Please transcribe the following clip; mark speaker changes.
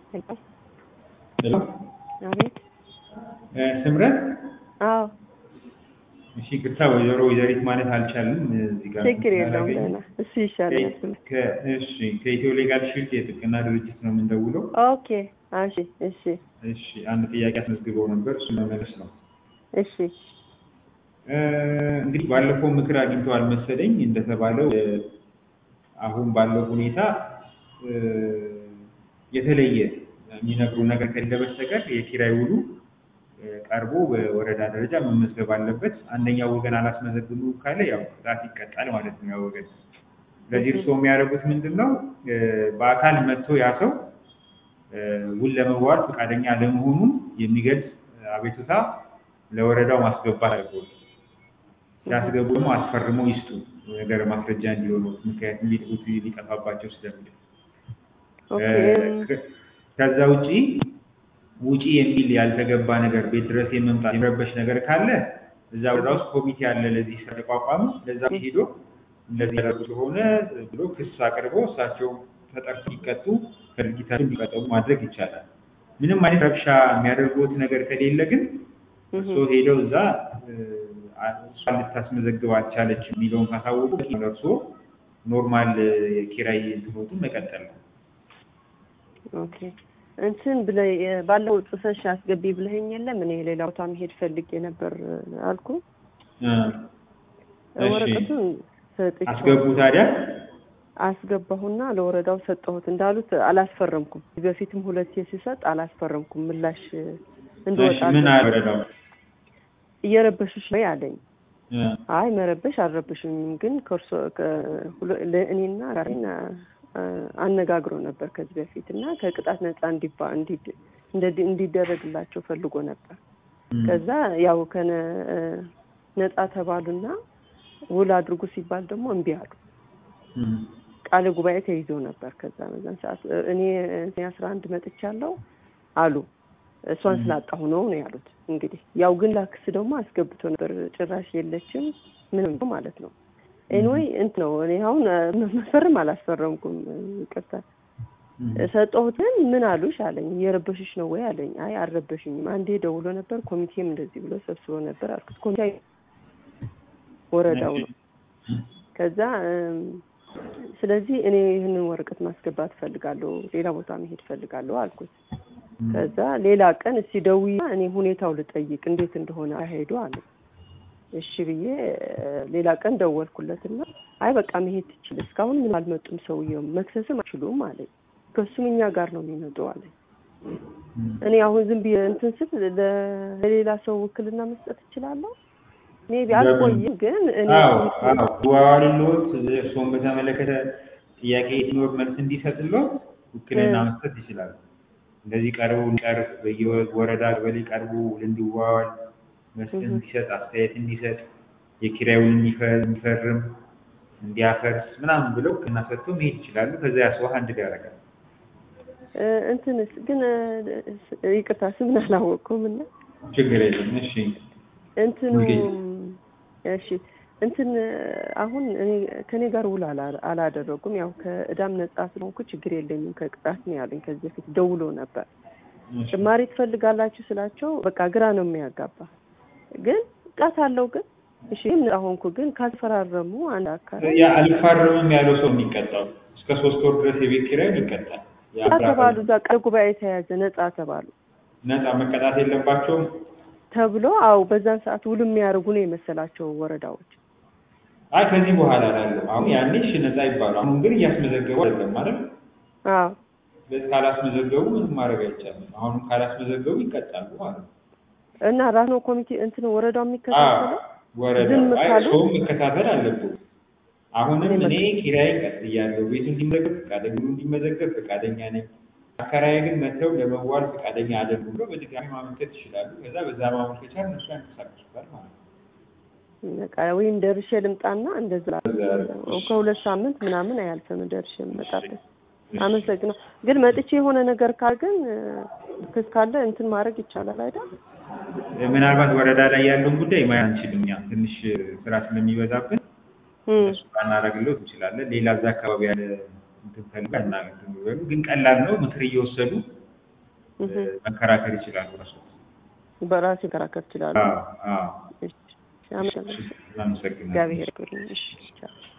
Speaker 1: ሄሎ
Speaker 2: አቤት።
Speaker 1: ስምረት
Speaker 2: አዎ
Speaker 1: እሺ፣ ቅርታ ወይዘሮ ወይዘሪት ማለት አልቻልም። እዚህ ጋር
Speaker 2: ችግር የለውም ደህና። እሱ ይሻላል።
Speaker 1: ከ- እሺ ከኢትዮ ሌጋል ሺልድ የጥብቅና ድርጅት ነው የምንደውለው።
Speaker 2: ኦኬ እሺ እሺ
Speaker 1: እሺ አንድ ጥያቄ አስመዝግበው ነበር፣ እሱ መመለስ ነው።
Speaker 2: እሺ
Speaker 1: እ፣ እንግዲህ ባለፈው ምክር አግኝተዋል መሰለኝ እንደተባለው እ፣ አሁን ባለው ሁኔታ እ፣ የተለየ የሚነግሩ ነገር ከሌለ በስተቀር የኪራይ ውሉ እ፣ ቀርቦ በወረዳ ደረጃ መመዝገብ አለበት። አንደኛው ወገን አላስመዘግቡ ካለ ያው ቅጣት ይቀጣል ማለት ነው ያ ወገን። ስለዚህ እርስዎ የሚያደርጉት ምንድን ነው? እ፣ በአካል መጥቶ ያ ሰው እ፣ ውል ለመዋዋል ፈቃደኛ አለመሆኑን የሚገልጽ አቤቱታ ለወረዳው ማስገባት አለበት። ሲያስገቡ ደግሞ አስፈርመው ይስጡ ነገር ማስረጃ እንዲሆኑ ምክንያቱም ሊጥፉት ሊጠፋባቸው ስለሚል
Speaker 2: ኦኬ
Speaker 1: እ፣ ከዛ ውጪ ውጪ የሚል ያልተገባ ነገር ቤት ድረስ የመምጣት የመረበሽ ነገር ካለ እዛ ወረዳ ውስጥ ኮሚቴ አለ ለዚህ ስራ ተቋቋመ ለዛ ሄዶ እንደዚህ ያደረጉ ስለሆነ ብሎ ክስ አቅርቦ እሳቸው ተጠርተው እንዲቀጡ ከድርጊታቸው እንዲቀጠሉ ማድረግ ይቻላል። ምንም አይነት ረብሻ የሚያደርጉት ነገር ከሌለ ግን እርስዎ ሄደው እዛ እ፣ እሷ ልታስመዘግብ አልቻለች የሚለውን ካሳወቁ ለእርስዎ ኖርማል የኪራይ እንትኖቱን መቀጠል ነው።
Speaker 2: ኦኬ እንትን ብለህ ባለፈው ጽፈሽ አስገቢ ብለኸኝ የለም እኔ ሌላ ቦታ መሄድ ፈልጌ ነበር አልኩ።
Speaker 1: እ፣ እሺ።
Speaker 2: ወረቀቱን ሰጥቼው
Speaker 1: አስገቡ ታዲያ
Speaker 2: አስገባሁና ለወረዳው ሰጠሁት። እንዳሉት አላስፈረምኩም። በፊትም ሁለቴ ሲሰጥ አላስፈረምኩም። ምላሽ እንድወጣ
Speaker 1: እሺ ምን አለ ወረዳው?
Speaker 2: እየረበሹሽ ነው አለኝ።
Speaker 1: እ፣
Speaker 2: አይ መረበሽ አልረበሽኝም፣ ግን ከእርሶ ከሁለ- ለእኔና ጋሬን አነጋግሮ ነበር ከዚህ በፊት እና ከቅጣት ነፃ እንዲባ እንዲ- እንደ- እንዲደረግላቸው ፈልጎ ነበር። ከዛ ያው ከነ ነፃ ተባሉና ውል አድርጉ ሲባል ደግሞ እምቢ አሉ።
Speaker 1: እ፣
Speaker 2: ቃለ ጉባኤ ተይዞ ነበር። ከዛ በዛን ሰዓት እኔ እኔ አስራ አንድ መጥቻለሁ አሉ። እሷን ስላጣሁ ነው ነው ያሉት። እንግዲህ ያው ግን ላክስ ደግሞ አስገብቶ ነበር። ጭራሽ የለችም ምንም ነው ማለት ነው። ኤኒዌይ እንት ነው እኔ አሁን መፈርም አላስፈረምኩም። ይቅርታ ሰጠሁትን። ምን አሉሽ አለኝ። እየረበሽሽ ነው ወይ አለኝ። አይ አልረበሽኝም። አንዴ ደውሎ ነበር ኮሚቴም እንደዚህ ብሎ ሰብስቦ ነበር አልኩት። ኮሚቴ ወረዳው ነው። ከዛ እም፣ ስለዚህ እኔ ይህንን ወረቀት ማስገባት እፈልጋለሁ፣ ሌላ ቦታ መሄድ እፈልጋለሁ አልኩት። ከዛ ሌላ ቀን እስቲ ደውዪ እኔ ሁኔታው ልጠይቅ እንዴት እንደሆነ አሄዱ አለ። እሺ ብዬ እ፣ ሌላ ቀን ደወልኩለትና አይ በቃ መሄድ ትችል፣ እስካሁን ምን አልመጡም፣ ሰውየው መክሰስም አይችሉም አለኝ። ከሱም እኛ ጋር ነው የሚመጡ አለኝ። እኔ አሁን ዝም ብዬ እንትን ስል ለ- ለሌላ ሰው ውክልና መስጠት እችላለሁ? ሜቢ አልቆይም፣ ግን እኔ
Speaker 1: አዎ አዎ ዋዋልሎት እርስዎን በተመለከተ ጥያቄ ሲኖር መልስ እንዲሰጥሎት ውክልና
Speaker 2: እ።
Speaker 1: መስጠት ይችላሉ። እንደዚህ ቀርቦ እንዲቀርብ በየወረዳ ቀበሌ ቀርቦ እንዲዋዋል መስጠት
Speaker 2: እህ።
Speaker 1: እንዲሰጥ አስተያየት እንዲሰጥ የኪራዩን እንዲፈ- እንዲፈርም እንዲያፈርስ ምናምን ብለው ውክልና ሰጥቶ መሄድ ይችላሉ። ከዛ ያስዋህ አንድ ያደርጋል።
Speaker 2: እ፣ እንትንስ ግን እ፣ ይቅርታ ስምን አላወቅኩም እና
Speaker 1: ችግር የለም። እሺ
Speaker 2: እንትኑ
Speaker 1: ሙልጌታ።
Speaker 2: እሺ እንትን አሁን እኔ ከኔ ጋር ውል አላ- አላደረጉም። ያው ከእዳም ነጻ ስለሆንኩ ችግር የለኝም ከቅጣት ነው ያለኝ። ከዚህ በፊት ደውሎ ነበር
Speaker 1: እሺ።
Speaker 2: ጭማሪ ትፈልጋላችሁ ስላቸው በቃ ግራ ነው የሚያጋባ። ግን ቅጣት አለው ግን እሺ ነጻ ሆንኩ። ግን ካልፈራረሙ አንድ አካል
Speaker 1: ያ አልፋረምም ያለው ሰው የሚቀጣው እስከ ሶስት ወር ድረስ የቤት ኪራይ ይቀጣል።
Speaker 2: ነጻ ተባሉ። እዛ ቃለ ጉባኤ ተያዘ። ነጻ ተባሉ
Speaker 1: ነፃ መቀጣት የለባቸውም።
Speaker 2: ተብሎ አው በዛን ሰዓት ውል የሚያደርጉ ነው የመሰላቸው ወረዳዎች።
Speaker 1: አይ ከዚህ በኋላ ላለው አሁን ያኔ እሺ ነፃ ይባሉ። አሁን ግን እያስመዘገቡ አይደለም ማለት ነው።
Speaker 2: አዎ
Speaker 1: ስለዚህ ካላስመዘገቡ ምንም ማድረግ አይቻልም። አሁንም ካላስመዘገቡ ይቀጣሉ ማለት ነው።
Speaker 2: እና ራስ ነው ኮሚቴ እንትን ወረዳው
Speaker 1: አዎ
Speaker 2: የሚከታተለው
Speaker 1: ወረዳ
Speaker 2: ዝም
Speaker 1: አይ
Speaker 2: ካሉ?
Speaker 1: ሰውም መከታተል አለበት። አሁንም
Speaker 2: እኔ
Speaker 1: እኔ ኪራይ ቀጥያለሁ፣ ቤቱ እንዲመዘገብ ፈቃደኛ እንዲመዘገብ ፈቃደኛ ነኝ። አከራይ ግን መጥተው ለመዋል ፈቃደኛ አይደሉም ብሎ በድጋሚ ማመልከት ይችላሉ። ከዛ በዛ ማመልከቻ እነሱ ያንቀሳቅሱታል ማለት ነው።
Speaker 2: በቃ ወይም ደርሼ ልምጣና እንደዛ ከሁለት ሳምንት ምናምን አያልፍም ደርሼ ልመጣበት። አመሰግነው። ግን መጥቼ የሆነ ነገር ካል ግን ክስ ካለ እንትን ማድረግ ይቻላል አይደል?
Speaker 1: ምናልባት ወረዳ ላይ ያለውን ጉዳይ ማየት አንችልም። እኛ ትንሽ ስራ ስለሚበዛብን
Speaker 2: እም፣
Speaker 1: እሱ ባናደርግለው እንችላለን። ሌላ እዛ አካባቢ ያለ እንትን ፈልጋ እና እንትን ይበሉ። ግን ቀላል ነው። ምክር እየወሰዱ
Speaker 2: እህ።
Speaker 1: መከራከር ይችላሉ። እራሱ
Speaker 2: በራሴ መከራከር እችላለሁ።
Speaker 1: አዎ አዎ
Speaker 2: እሺ፣ አመሰግናለሁ።
Speaker 1: አመሰግናለሁ።
Speaker 2: እግዚአብሔር ይስጥልኝ። እሺ ቻው።